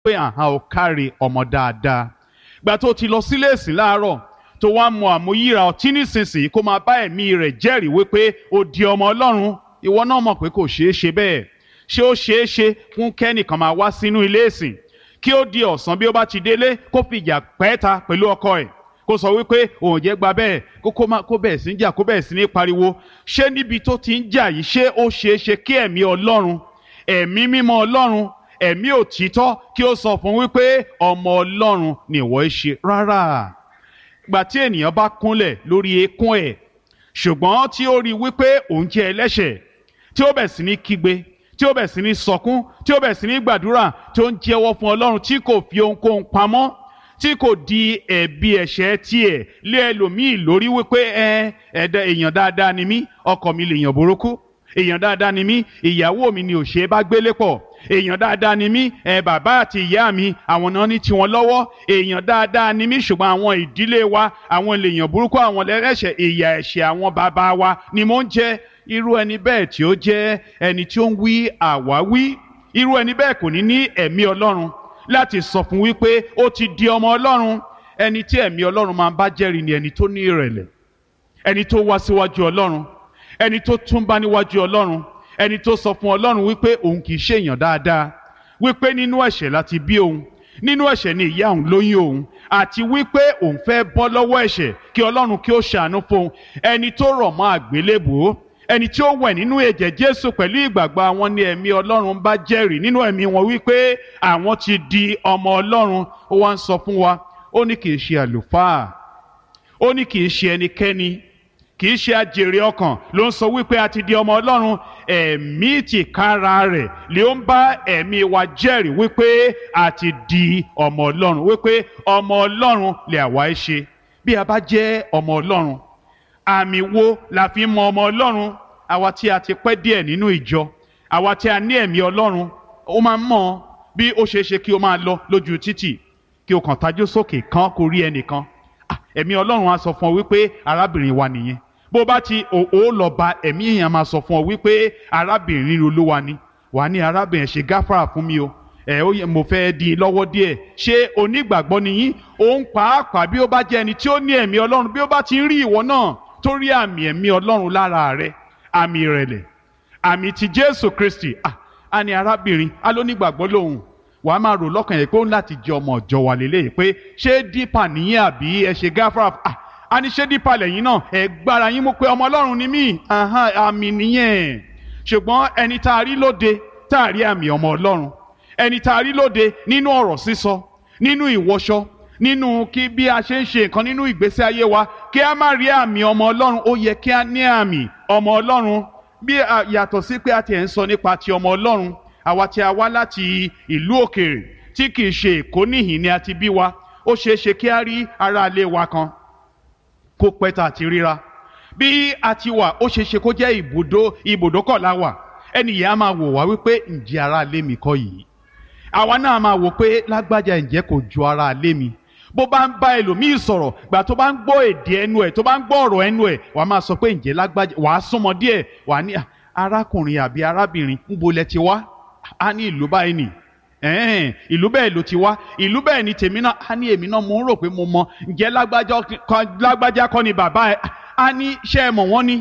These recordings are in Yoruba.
pé àhán ò káre ọmọ dáadáa gbà tó ti lọ sílé ìsìn láàárọ̀ tó wá mọ àmúyíra ọtí nísinsìnyí kó máa bá ẹ̀mí rẹ̀ jẹ́rìí wípé ó di ọmọ ọlọ́run ìwọ náà mọ̀ pé kò ṣeé ṣe bẹ́ẹ̀ ṣé ó ṣeé ṣe fún kẹ́nìkan máa wá sínú ilé ìsìn kí ó di ọ̀sán bí ó bá ti délé kó fìjà pẹ́ẹ́ta pẹ̀lú ọkọ ẹ̀ kó sọ wípé òun jẹ́ gba bẹ́ẹ̀ kó kó má kó bẹ̀rẹ̀ sí ń jà kó bẹ̀rẹ̀ sí ní pariwo ṣé níbi tó ti ń jà yìí ṣé ó ṣeé ṣe kí ẹ̀mí ọlọ́run ẹ̀mí mímọ́ ọlọ́run ẹ̀mí òtítọ́ kí ó sọ fún wípé ọmọ ọlọ́run ni ìwọ ń ṣe rárá gbà tí ènìyàn bá kúnlẹ̀ lórí eékún ẹ̀ ṣùgbọ́n tí ó rí wípé òun jẹ́ ẹlẹ́ṣẹ̀ tí ó bẹ̀ sí ní kígbe tí ó bẹ̀ sí ní sọkún tí ó bẹ̀ sí ní gbàdúrà tí ó ń jẹ́wọ́ fún ọlọ́run tí kò fi ohunkóhun pamọ́ tí kò di ẹ̀bi ẹ̀ṣẹ̀ tiẹ̀ lé ẹlòmíì lórí wípé ẹ ẹ̀dá èèyàn dáadáa ni mí ọkọ mi lèèyàn burúkú èèyàn dáadáa ni mí ìyàwó mi ni ò ṣe é bá gbélé pọ̀ èèyàn dáadáa ni mí ẹ bàbá àti ìyá mi àwọn náà ní tiwọn lọ́wọ́ èèyàn dáadáa ni mí ṣùgbọ́n àwọn ìdílé wa àwọn lèèyàn burúkú àwọn lẹ́rẹ̀ṣẹ̀ ìyà ẹ̀ṣẹ̀ àwọn bàbá wa ni mò ń jẹ irú ẹni bẹ́ẹ̀ tí ó jẹ́ ẹni tí ó ń wí àwáwí irú ẹni bẹ́ẹ̀ kò ní ní ẹ̀mí ọlọ́run láti sọ fún wípé ó ti di ọmọ ọlọ́run ẹni tí ẹ̀mí ọlọ́run máa ń bá jẹ́rìí ni ẹni tó ní ìrẹ̀lẹ̀ ẹni tó wá síwájú ọlọ́run ẹni tó túnbá níwájú ọlọ́run ẹni tó sọ fún ọlọ́run wípé òun kì í ṣe èèyàn dáadáa wípé nínú ẹ̀ṣẹ̀ láti bí òun nínú ẹ̀ṣẹ̀ ni ìyá òun lóyún òun àti wípé òun fẹ́ bọ́ lọ́wọ́ ẹ̀ṣẹ̀ kí ọlọ́run kí ó ṣàánú fún un ẹni tó rọ̀ mọ́ àgbélébùú ẹni tí ó wẹ̀ nínú ẹ̀jẹ̀ jésù pẹ̀lú ìgbàgbọ́ àwọn ni ẹ̀mí ọlọ́run bá jẹ́rìí nínú ẹ̀mí wọn wípé àwọn ti di ọmọ ọlọ́run ó wá ń sọ fún wa ó ní kì í ṣe àlùfáà ó ní kì í ṣe ẹnikẹ́ni kì í ṣe àjèrè ọkàn ló ń sọ wípé a ti di ọmọ ọlọ́run ẹ̀mí tìkára rẹ̀ lè ń bá ẹ̀mí wa jẹ́rìí wípé a ti di ọmọ ọlọ́run wípé ọmọ ọlọ́run lè àwa ẹ ṣe bí a bá jẹ́ ọmọ ọlọ́run àmì wo la fi mọ ọmọ ọlọ́run àwa tí a ti pẹ́ díẹ̀ nínú ìjọ àwa tí a ní ẹ̀mí ọlọ́run ó máa ń mọ̀ bí ó ṣeé ṣe kí o máa lọ lójú títì kí o kàn tajú sókè kan kó rí ẹnìkan ẹ̀mí ọlọ́run á sọ fún ọ wípé arábìnrin wa nìyẹn bó bá ti ò ó lọ bá ẹ̀mí èèyàn máa sọ fún ọ wípé arábìnrin olúwa ni wà ní arábìnrin ṣe gáfárà fún mi o ẹ ó yẹ mo fẹ́ di lọ́wọ́ díẹ̀ ṣé onígbàgbọ́ ni yín òun pàápàá bí ó bá jẹ́ ẹni tí ó ní ẹ̀mí ọlọ́run bí ó bá ti ń rí ìwọ náà tó rí àmì ẹ̀mí ọlọ́run lára rẹ àmì ìrẹ̀lẹ̀ àmì ti jésù kristi ah a ní arábìnrin a ló nígbàgbọ́ lòun wà á máa rò lọ́kàn yẹn pé ó ń láti jẹ ọmọ ọ̀jọ̀ wà lélẹ́yìí pé ṣé dípà nìyẹn àbí ẹ ṣe gáfárà ah a ní ṣé dípà lẹ́yìn náà ẹ gbára yín mú pé ọmọ ọlọ́run ni mí àmì nìyẹn ṣùgbọ́n ẹni tá a rí lóde tá a rí àmì ọmọ ọlọ́run ẹni tá a rí lóde nínú ọ̀rọ̀ sísọ nínú ìwọṣọ nínú kí bí a ṣe ń ṣe nǹkan nínú ìgbésí ayé wa kí a má rí àmì ọmọ ọlọ́run ó yẹ kí a ní àmì ọmọ ọlọ́run bí yàtọ̀ sí pé a ti ẹ̀ ń sọ nípa ti ọmọ ọlọ́run àwa tí a wá láti ìlú òkèèrè tí kì í ṣe èkó níhìn ni a ti bí wa ó ṣeé ṣe kí a rí aráalé wa kan kó pẹ́ tá a ti ríra bí a ti wà ó ṣeé ṣe kó jẹ́ ibùdó ibùdókọ̀ la wà ẹnì yẹn á máa wò wá wípé ǹjẹ́ aráalé mi kọ́ yìí àwa náà máa wò pé lágbájá ǹjẹ́ kò ju aráalé mi bó bá ń bá ẹlòmíì sọ̀rọ̀ gbà tó bá ń gbọ́ èdè ẹnu ẹ̀ tó bá ń gbọ́ ọ̀rọ̀ ẹnu ẹ̀ wàá máa sọ pé ǹjẹ́ lágbájá wàá súnmọ́ díẹ̀ wàá ní arákùnrin àbí arábìnrin ń bolẹ̀ ti wá á ní ìlú báyìí nì ẹ̀ẹ́n ìlú bẹ́ẹ̀ ló ti wá ìlú bẹ́ẹ̀ ni tèmi náà á ní èmi náà mo ń rò pé mo mọ ǹjẹ́ lágbájá kọ́ ni bàbá ẹ̀ á ní ṣé ẹ mọ̀ wọ́n ni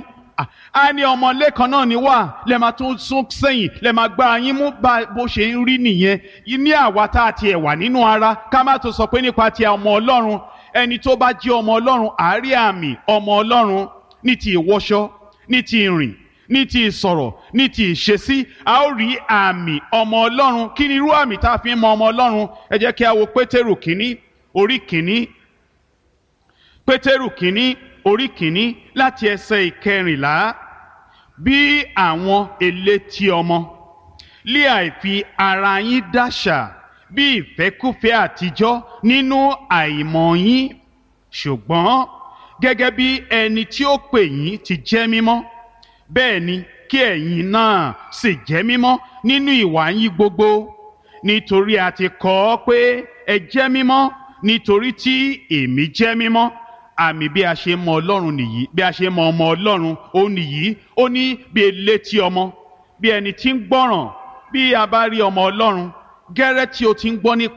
a ní ọmọlé kan náà ni wà lẹ máa tún sún sẹ́yìn lẹ máa gba yín mú bá bó ṣe ń rí nìyẹn ní àwa tá a tiẹ̀ wà nínú ara ká má tó sọ pé nípa ti ọmọ ọlọ́run ẹni tó bá jẹ́ ọmọ ọlọ́run àárí àmì ọmọ ọlọ́run ní ti ìwọṣọ ní ti ìrìn ní ti ìsọ̀rọ̀ ní ti ìṣesí a ó rí àmì ọmọ ọlọ́run kí ni irú àmì tá a fi ń mọ ọmọ ọlọ́run ẹ jẹ́ kí a wo pétérù kínní orí kínní pétérù kínní orí kìíní láti ẹsẹ̀ ìkẹrìnlá bí àwọn elétí ọmọ lé àìfi ara yín dáṣà bí ìfẹ́kúfẹ́ àtijọ́ nínú àìmọ̀ yín ṣùgbọ́n gẹ́gẹ́ bí ẹni tí ó pè yín ti jẹ́ mímọ́ bẹ́ẹ̀ ni kí ẹ̀yin náà sì jẹ́ mímọ́ nínú ìwà yín gbogbo nítorí a ti kọ ọ́ pé ẹ jẹ́ mímọ́ nítorí tí èmi jẹ́ mímọ́ àmì bí a ṣe mọ ọlọ́run nìyí bí a ṣe mọ ọmọ ọlọ́run ó nìyí ó ní bí elétí ọmọ bí ẹni tí ń gbọ́ràn bí a bá rí ọmọ ọlọ́run gẹ́rẹ́ tí o ti ń gbọ́ nípa.